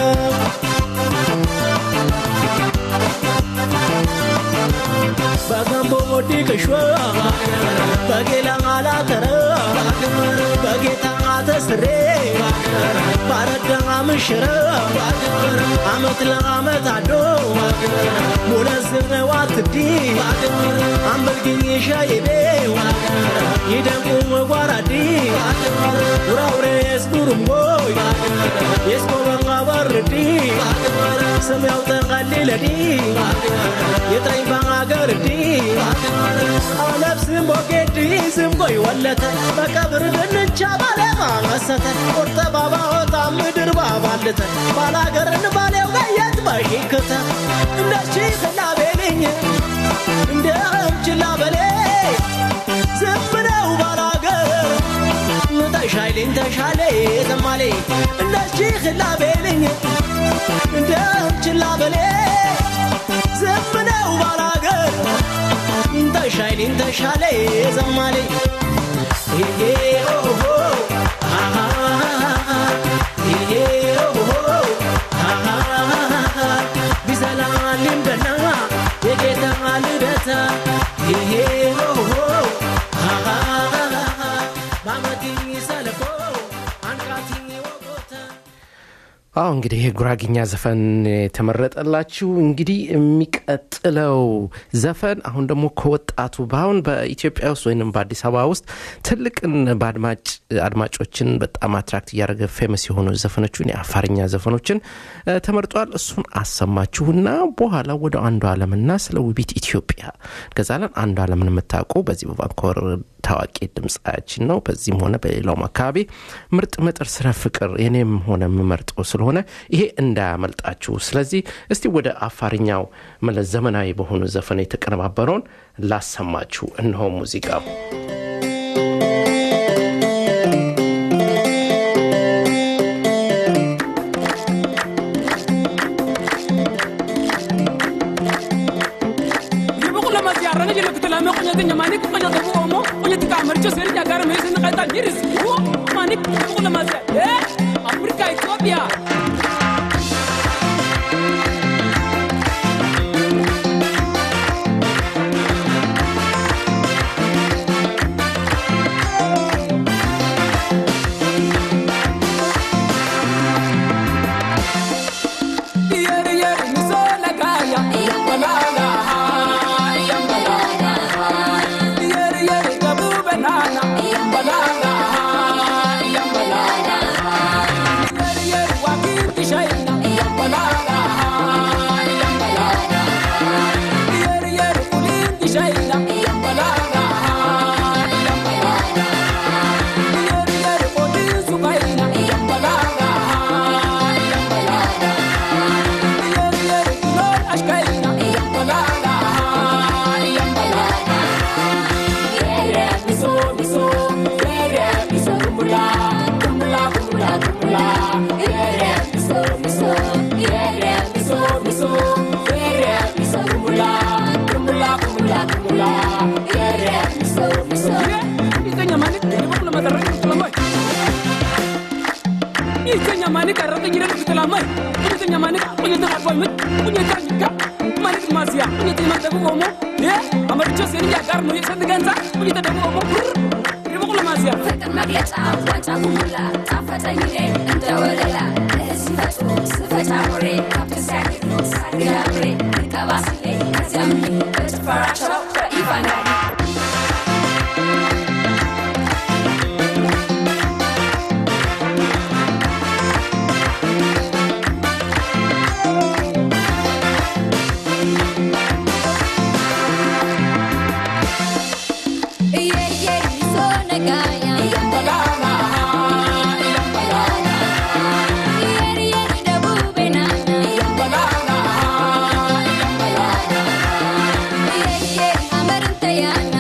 በገንቦ ዲቅሾ በጌላ አላተረ በጌታ ተስሬ ባረዳ ምሽረ አመት ለአመት አዶ ሙለዝር ነው አትዲ አምበልግኝ ሻይቤ ይደንቁ መጓራዲ ውራውሬ የስቡሩምጎይ የስኮበንጋ በርዲ ስም ያውጠቃሊለዲ የጥረኝ ባገርዲ አለብስም ቦጌዲ ስም ቆይ ወለተ በቀብር ድንቻ ባለማ መሰተ ቁርጠ ባባ ወጣ ምድር ባባልተ ባላገርን ባሌው ጋየት በሽክተ እንደሺ ስላቤልኝ እንደ እምችላ በሌ ዝም ነው ባላገር ተሻይልኝ ተሻለ ዘማሌ እንደሺ ክላቤልኝ እንደ እምችላ በሌ ዝም ነው ባላገር ተሻይልኝ ተሻለ ዘማሌ ይሄ ኦሆ አሃ ይሄ ኦሆ አሃ ቢሰላልም ገና የጌታ ልደታ ይሄ ኦሆ አሃ ባመቲኝ ሰለፎ አንቃቲኝ ወቆታ አዎ እንግዲህ የጉራግኛ ዘፈን የተመረጠላችሁ እንግዲህ የሚቀጥለው ዘፈን አሁን ደግሞ ከወጣቱ በአሁን በኢትዮጵያ ውስጥ ወይም በአዲስ አበባ ውስጥ ትልቅን በአድማጭ አድማጮችን በጣም አትራክት እያደረገ ፌመስ የሆኑ ዘፈኖችን የአፋርኛ ዘፈኖችን እ፣ ተመርጧል እሱን አሰማችሁና በኋላ ወደ አንዱ አለምና ስለ ውቢት ኢትዮጵያ ገዛለን አንዱ አለምን የምታውቁ በዚህ በቫንኮቨር ታዋቂ ድምፃችን ነው በዚህም ሆነ በሌላውም አካባቢ ምርጥ ምጥር ስለ ፍቅር የኔም ሆነ የምመርጠው ስለሆነ ይሄ እንዳያመልጣችሁ ስለዚህ እስቲ ወደ አፋርኛው መለስ ዘመናዊ በሆኑ ዘፈን የተቀነባበረውን ላሰማችሁ እነሆ ሙዚቃው Yibukula masiara ngile kutula me kunya tinya mani ku kunya tabu omo kunya tika amarcho seri nya gara me sin kaita miris wo mani yibukula masia eh Afrika Ethiopia Yeri yeri misola kaya yambalala yambalala Yeri yeri gabu banana yambalala yambalala Yeri yeri wakiti shaina yambalala yambalala Yeri yeri kulindi shaina yambalala yambalala Yeri yeri kodi sukaina yambalala yambalala Yeri yeri kulor ashkaina yambalala yambalala Yere miso miso Yere miso kumbula kumbula kumbula kumbula Yere miso miso Yere miso miso Yere miso kumbula kumbula kumbula kumbula Yere miso miso Itanya mani ni bakula matarra ni kulamai Itanya mani karra ni ni kulamai Itanya mani kunya tara boy mit kunya tanya mani masia kunya tanya tabu omo ya amar cho seri ya gar no yesa ganza kunya tabu omo ni bakula masia ፍቅር መግለጫ ዋንጫ ጉሙላ ጣፈጠኝ እኔ እንደ ወለላ ለህዝብ ፈጡ ስፈታ ኖሬ ካብት ሲያግዱ ሳግዳብሬ ንቀባስሌ ከዚያም በጭፈራቸው በኢቫናሪ Yeah.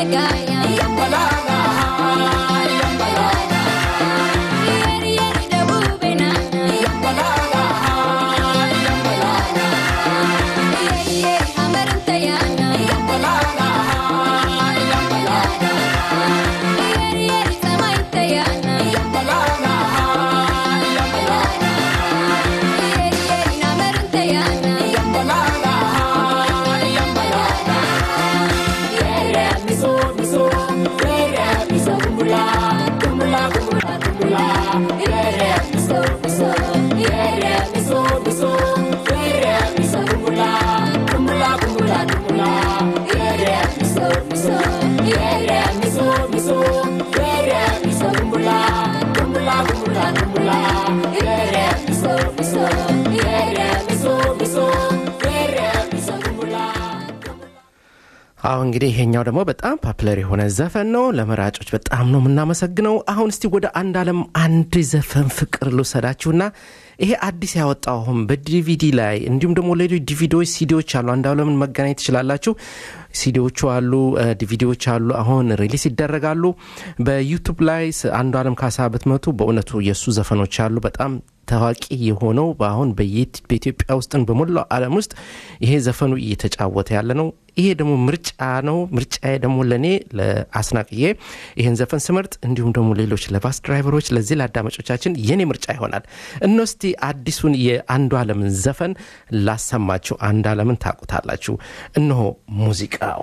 አሁ እንግዲህ ይሄኛው ደግሞ በጣም ፓፕለር የሆነ ዘፈን ነው ለመራጮች በጣም ነው የምናመሰግነው አሁን እስቲ ወደ አንድ አለም አንድ ዘፈን ፍቅር ልውሰዳችሁና ይሄ አዲስ ያወጣው አሁን በዲቪዲ ላይ እንዲሁም ደግሞ ሌሎች ዲቪዲዎች ሲዲዎች አሉ አንድ አለምን መገናኘት ትችላላችሁ ሲዲዎቹ አሉ ዲቪዲዎች አሉ አሁን ሪሊስ ይደረጋሉ በዩቱብ ላይ አንዱ አለም ካሳ ብትመቱ በእውነቱ የእሱ ዘፈኖች አሉ በጣም ታዋቂ የሆነው በአሁን በኢትዮጵያ ውስጥን በሞላው ዓለም ውስጥ ይሄ ዘፈኑ እየተጫወተ ያለ ነው ይሄ ደግሞ ምርጫ ነው ምርጫዬ ደግሞ ለእኔ ለአስናቅዬ ይህን ዘፈን ስመርጥ እንዲሁም ደግሞ ሌሎች ለባስ ድራይቨሮች ለዚህ ለአዳማጮቻችን የኔ ምርጫ ይሆናል እነስቲ አዲሱን የአንዱ አለምን ዘፈን ላሰማችሁ አንድ አለምን ታቁታላችሁ እነሆ ሙዚቃው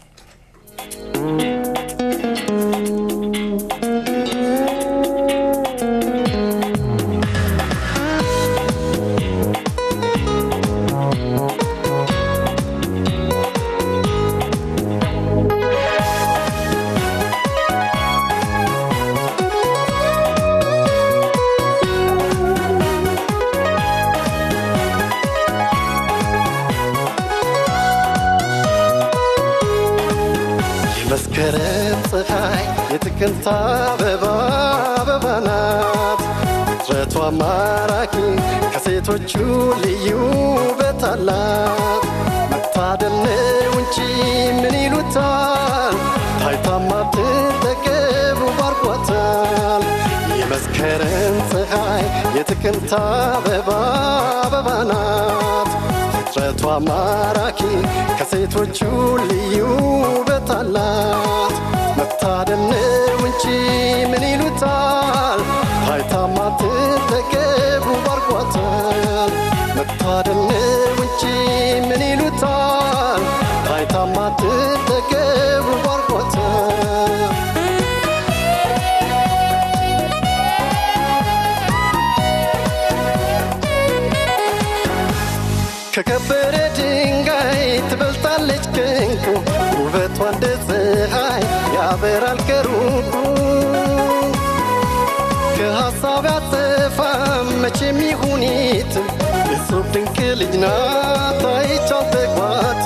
የመስከረም ፀሐይ የጥቅምት አበባ አበባ ናት ፍጥረቷ ማራኪ ከሴቶቹ ልዩ ውበት አላት መታደል ነው እንጂ ምን ይሉታል ታይታማ ትጠገቡ ባርኳታል የመስከረም ፀሐይ የጥቅምት አበባ አበባ ናት ፍጥረቷ ማራኪ ከሴቶቹ ልዩ ውበት አላት መታደል ነው እንጂ ምን ይሉታል ታይታማ ትጠገቡ ባርኳታል መታደል ነው እንጂ ምን ይሉታል ታይታማ ትጠገቡ ባርኳታል ከከበረ ድንጋይ ትበልጣለች ከንቁ ውበቷ እንደ ፀሐይ ያበራል ከሩቁ ከሐሳብ ያጠፋም መቼም ይሁኒት እጹብ ድንቅ ልጅ ናት አይቻል ተግባት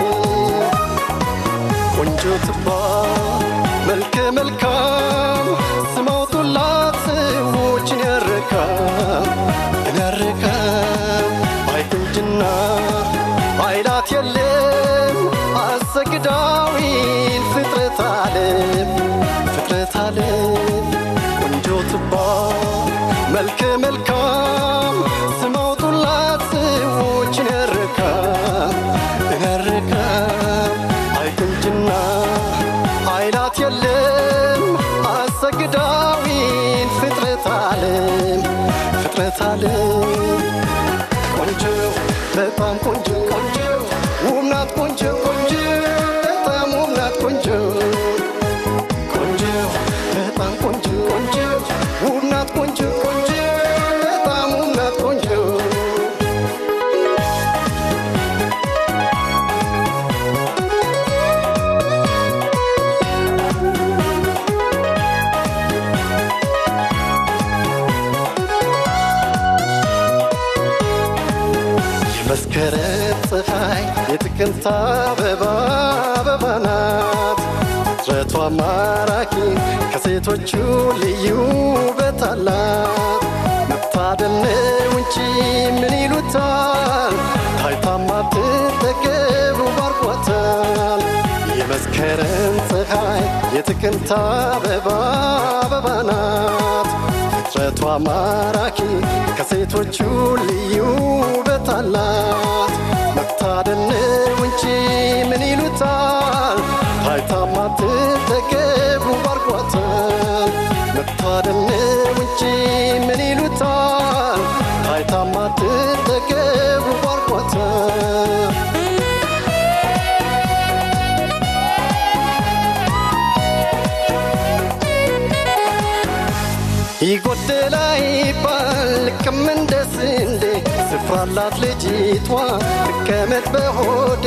ቆንጆ ትባ መልከ መልካም ስማውጡላት ሰዎችን ያረካም ያረካም አይቁንጅና አይላት የለም አሰግዳዊን ፍጥረት አለም ፍጥረት አለም ቆንጆ ትባ መልከ መልካም ስማውጡላት ሰዎችን ያረካም ያረካም አይቁንጅና አይላት የለም አሰግዳዊን ፍጥረት አለም ፍጥረት አለም ቆንጆ በጣም ቆንጆ ቆንጆ ውብ ናት ቆንጆ ቆንጆ በጣም ውብ ናት ቆንጆ ቆንጆ በጣም ቆንጆ ቆንጆ ውብ ናት ቆንጆ ቆንጆ በጣም ውብ ናት ቆንጆ የመስከረም ፀሐይ የጥቅምት አበባ አበባ ናት ፍጥረቷ ማራኪ ከሴቶቹ ልዩ ውበት አላት መታደል ነው እንጂ ምን ይሉታል ታይታማ ትጠገቡ ባርኳታል የመስከረም ፀሐይ የጥቅምት አበባ አበባ ናት ፍጥረቷ ማራኪ ከሴቶቹ ልዩ ውበት አላት መታደል ነው እንጂ ምን ይሉታል ታይታማ ትጠገቡ ባርኳታል መታደል ነው እንጂ ምን ይሉታል ታይታማ ትጠገቡ ባርኳታል ይጎደላ ይባል ልክም እንደ ስንዴ ስፍራላት ልጅቷ ትቀመጥ በሆዴ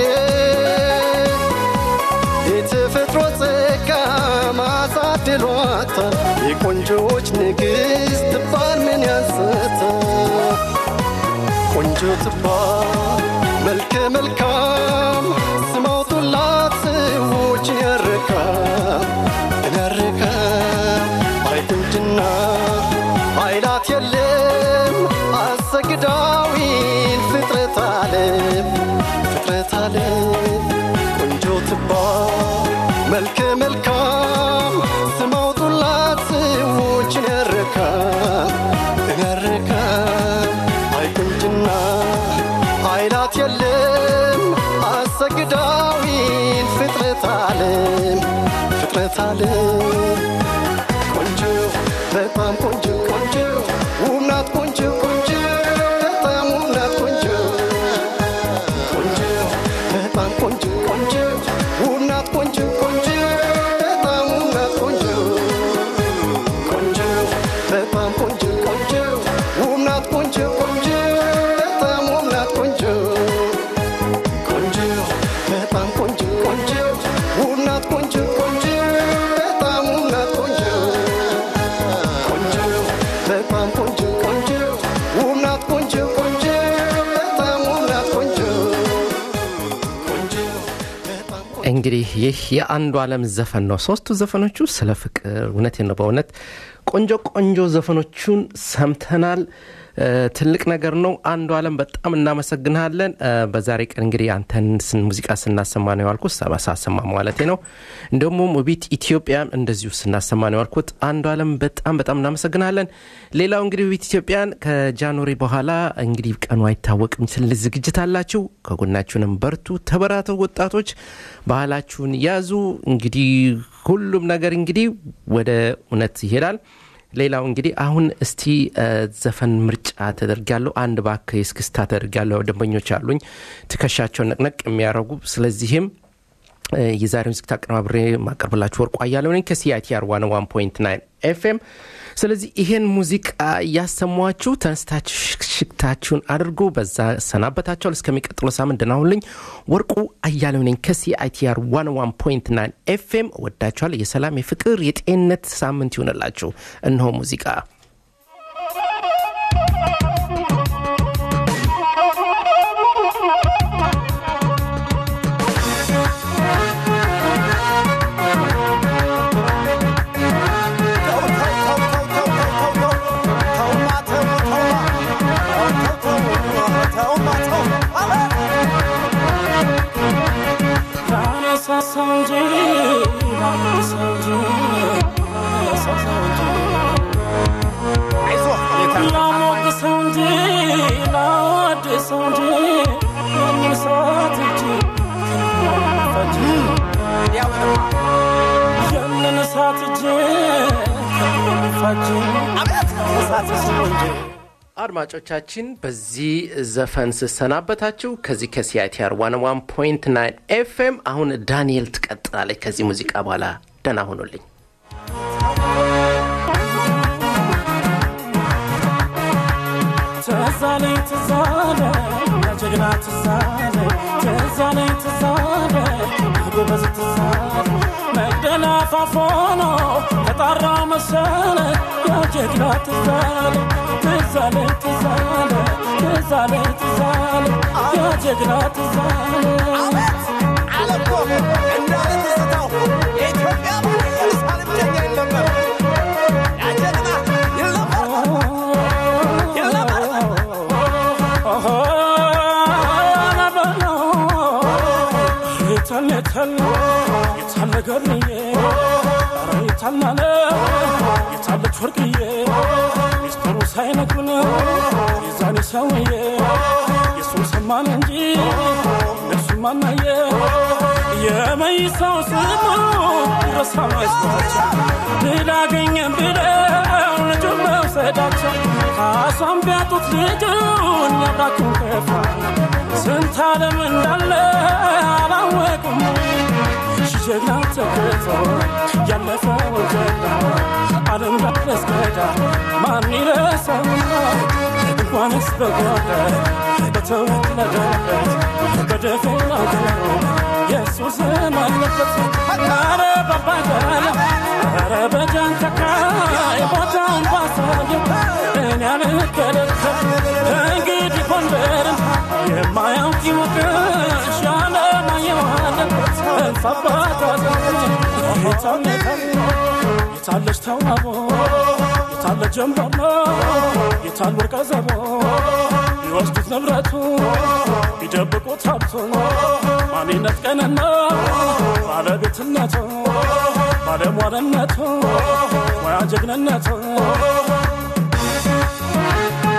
የተፈጥሮ ጸጋ ማሳድሏታል የቆንጆዎች ንግሥት ትባል ምን ያንሰታል ቆንጆ ትባል መልከ መልካም ስማውጡላት ሰዎች ያረካል ያረካል አይ ቁንጅና ኃይላት የለም አሰግዳዊን ፍጥረት አለም ፍጥረት አለም ቆንጆ ትባል መልከ መልካም ስማውጡላት ሰዎችን ያረካል ያረካል አይ ቁንጅና ኃይላት የለም አሰግዳዊን ፍጥረት አለም ፍጥረት አለም ቆንጆ በጣም ቆንጆ ቆንጆ ውብ ናት ቆንጆ ቆንጆ በጣም ውብ ናት ቆንጆ ቆንጆ በጣም ቆንጆ ቆንጆ ውብ ናት ቆንጆ ቆንጆ በጣም ውብ ናት ቆንጆ ቆንጆ በጣም ቆንጆ ቆንጆ ውብ ናት ቆንጆ ቆንጆ በጣም ውብ ናት ቆንጆ ቆንጆ በጣም ቆንጆ ቆንጆ ውብ ናት ቆንጆ ቆንጆ በጣም ውብ ናት ቆንጆ ቆንጆ በጣም ቆንጆ ቆንጆ ውብ ናት ቆንጆ ቆንጆ በጣም ውብ ናት ቆንጆ ቆንጆ በጣም እንግዲህ ይህ የአንዱ ዓለም ዘፈን ነው። ሶስቱ ዘፈኖቹ ስለ ፍቅር እውነት ነው። በእውነት ቆንጆ ቆንጆ ዘፈኖቹን ሰምተናል። እ፣ ትልቅ ነገር ነው። አንዱ ዓለም በጣም እናመሰግንሃለን። እ፣ በዛሬ ቀን እንግዲህ አንተን ስን- ሙዚቃ ስናሰማ ነው ያልኩት ሳሰማ ማለቴ ነው። እንደሞ ውቢት ኢትዮጵያን እንደዚሁ ስናሰማ ነው ያልኩት። አንዱ ዓለም በጣም በጣም እናመሰግናለን። ሌላው እንግዲህ ውቢት ኢትዮጵያን ከጃንዋሪ በኋላ እንግዲህ ቀኑ አይታወቅም ስል ዝግጅት አላችሁ። ከጎናችሁንም በርቱ፣ ተበራተው ወጣቶች ባህላችሁን ያዙ። እንግዲህ ሁሉም ነገር እንግዲህ ወደ እውነት ይሄዳል። ሌላው እንግዲህ አሁን እስቲ እ፣ ዘፈን ምርጫ ተደርጊያለሁ። አንድ ባክ የስክስታ ተደርጊያለሁ። ደንበኞች አሉኝ ትከሻቸውን ነቅነቅ የሚያደርጉ ስለዚህም እ፣ የዛሬውን ዝግጅት አቀነባብሬ ማቀርብላችሁ ወርቁ አያሌው ነኝ ከሲአይቲአር ዋን ዋን ፖይንት ናይን ኤፍኤም። ስለዚህ ይሄን ሙዚቃ እያሰሟችሁ ተነስታችሁ ሽክሽክታችሁን አድርጉ። በዛ ሰናበታችኋል። እስከሚቀጥለው ሳምንት ደህና ሁኑልኝ። ወርቁ አያሌው ነኝ ከሲአይቲአር ዋን ዋን ፖይንት ናይን ኤፍኤም። ወዳችኋል። የሰላም የፍቅር የጤንነት ሳምንት ይሆንላችሁ። እነሆ ሙዚቃ አድማጮቻችን በዚህ ዘፈን ስሰናበታችሁ ከዚህ ከሲአይቲአር ዋን ዋን ፖይንት ናይን ኤፍኤም አሁን ዳንኤል ትቀጥላለች ከዚህ ሙዚቃ በኋላ ደህና ሆኖልኝ ትዛለኝ ትዛለ ጀግና ትዛለ ትዛለኝ ትዛለ ጎበዝ ትዛለ መግደላ ፋፎኖ ተጣራ መሰለ የጀግና ትዛለ ትዛለኝ ትዛለ ትዛለኝ ትዛለ የጀግና ትዛለ አለኮ እንዳለ ትዝታው የኢትዮጵያ ኢየሩሳሌም ጀኛ ይል ነበር ያጀግና ይል ነበር ይል ነበር የታለ የታለ የታለ ገርዬ ይረሳናል የታለች ወርቅዬ ሚስጥሩ ሳይነግሩን የዛኔ ሰውዬ የሱን ሰማን እንጂ እነሱን ማናየ የመይሳው ስሙ ይረሳ መስሏቸው ድል አገኘን ብለው ልጁን መውሰዳቸው ካሷን ቢያጡት ልጁን ያብራኩን ከፋ ስንት ዓለም እንዳለ አላወቁም ጀግና ተገቶ ያለፈውን ጀግና ዓለም ዳረስገዳ ማን ይረሳውና እንኳንስ በጓዳ በተወለደበት በደፈና ገሩ የሱስም አለበት አረ ባባጋላ አረ በጃንተካይ ቦታውን ባሳየው እኔ አልከለከል እንግዲህ ጎንደርን የማያውቅ ይወቅሽ ያለማየዋለበት እንፋባታ የታለች ተዋቦ የታለ ጀንበሮ የታል ወርቀ ዘቦ ቢወስዱት ንብረቱ ቢደብቁት ሀብቱ ማንነት ቀንና ባለቤትነቱ ባለሟልነቱ ሙያ ጀግንነቱ